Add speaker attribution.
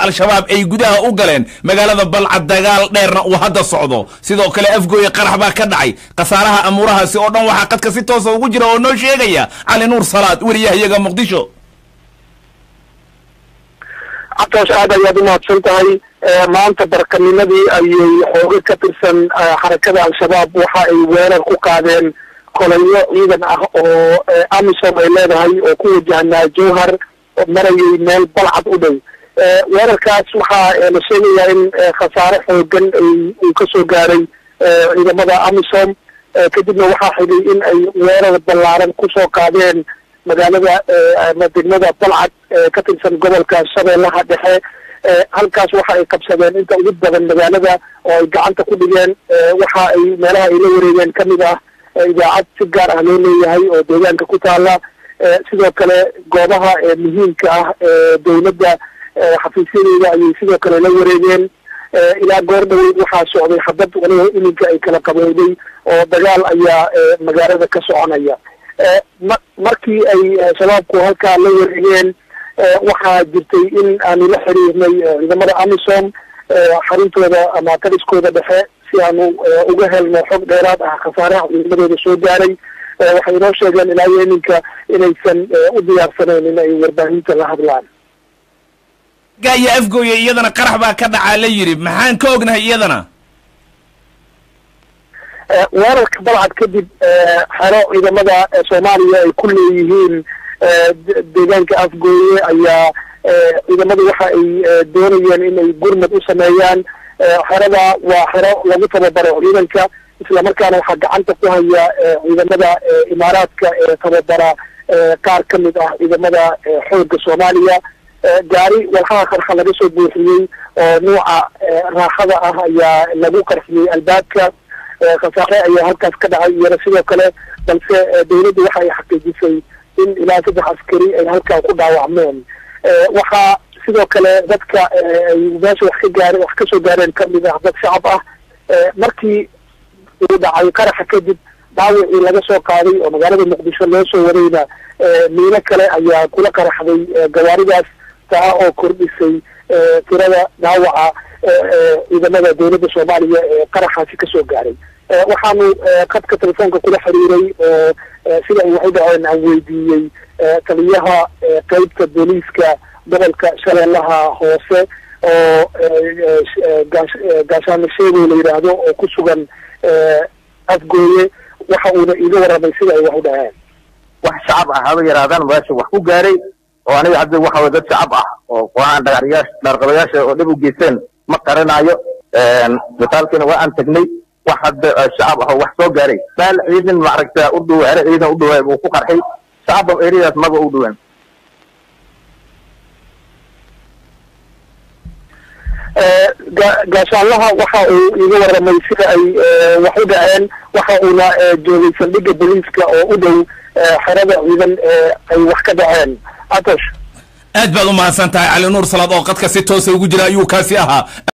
Speaker 1: al-shabaab ay gudaha u galeen magaalada balcad dagaal dheerna uu hadda socdo sidoo kale afgooye qarax baa ka dhacay khasaaraha amuurahaasi oo dhan waxaa qadka si toosa ugu jira oo noo sheegaya cali nuur salaad weriyahayaga muqdisho
Speaker 2: cabtaas aad ayaad u mahadsan tahay maanta barkanimadii ayay xooga ka tirsan xarakada al-shabaab waxa ay weerar ku qaadeen kolonyo ciidan ah oo amisom ay leedahay oo ku wajahnaa jowhar marayay meel balcad u dhow weerarkaas waxaa la sheegayaa in khasaare xoogan ay uu kasoo gaaray ciidamada amisom kadibna waxaa xigay in ay weerar ballaaran kusoo qaadeen magaalada ama degmada balcad ka tirsan gobolka shabeellaha dhexe halkaas waxa ay qabsadeen inta ugu badan magaalada oo ay gacanta ku dhigeen waxa ay meelaha ay la wareegeen kamid ah idaacad si gaar ah loo leeyahay oo deegaanka ku taala sidoo kale goobaha muhiimka ah ee dowladda xafiisyadeeda ayay sidoo kale la wareegeen ilaa goor dhaweyd waxaa socday xabad waliba iminka ay kala qabowday oo dagaal ayaa magaalada ka soconaya ma markii ay shabaabku halkaa la wareegeen waxaa jirtay in aanu la xiriirnay ciidamada amisom xaruntooda ama taliskooda dhexe si aanu uga helno xog dheeraad ah khasaaraha ciidamadooda soo gaaray waxay inoo sheegeen ilaa iyo iminka inaysan u diyaarsanayn in ay warbaahinta la hadlaan
Speaker 1: gaya afgooye iyadana qarax baa ka dhacaa la yidhi maxaan ka ognahay iyadana
Speaker 2: weerarka balcad kadib xero ciidamada soomaaliya ay ku leeyihiin deegaanka afgooye ayaa ciidamadu waxa ay doonayeen in ay gurmad u sameeyaan xerada waa xero lagu tababaro ciidanka islamarkaana waxaa gacanta ku haya ciidamada imaaraadka ee tababara qaar ka mid ah ciidamada xoogga soomaaliya gaari walxaha qarxa laga soo buuxiyey oo nuuca raaxada ah ayaa lagu qarxiyey albaabka khasaare ayaa halkaas ka dhacay iyana sidoo kale balse dawladdu waxa ay xaqiijisay in ilaa saddex askari ay halkaa ku dhaawacmeen waxaa sidoo kale dadka ay meesha wax ka gaareen wax kasoo gaareen kamid ah dad shacab ah markii uu dhacay qaraxa kadib dhaawicii laga soo qaaday oo magaalada muqdisho loo soo warayna miino kale ayaa kula qaraxday gawaaridaas taa oo kordhisay tirada dhaawaca ciidamada dowladda soomaaliya ee qaraxaasi kasoo gaaray waxaanu qadka telefoonka kula xiriiray oo sida ay waxu dhaceen aan weydiiyey taliyaha qeybta booliiska gobolka shabeellaha hoose oo gaashaano sheegow la yidhaahdo oo ku sugan afgooye waxa uuna iiga warramay sida ay wax u dhaceen
Speaker 3: wax shacab ah haba yaraadaan meesha wax ku gaaray oo aniga hadda waxa way dad shacab ah oo kooxahan dhagaxyaasha dhaarqabayaasha oo dhib u geysteen ma qaranaayo misaalkiina waa aan tegnay wax hadda shacab ah oo wax soo gaaray meel ciidan maaragta u dhow ere ciidan u dhawaa uu ku qarxay shacabba eriyadaas maba u dhawaan
Speaker 2: gaashaanlaha waxa uu iiga warramay sida ay wax u dhaceen waxa uuna joogay saldhigga booliiska oo u dhow xerada ciidan ay wax ka dhaceen atosh
Speaker 1: aad baad u mahadsan tahay cali nuur salaad oo qadka si toosa ugu jira ayuu kaasi ahaa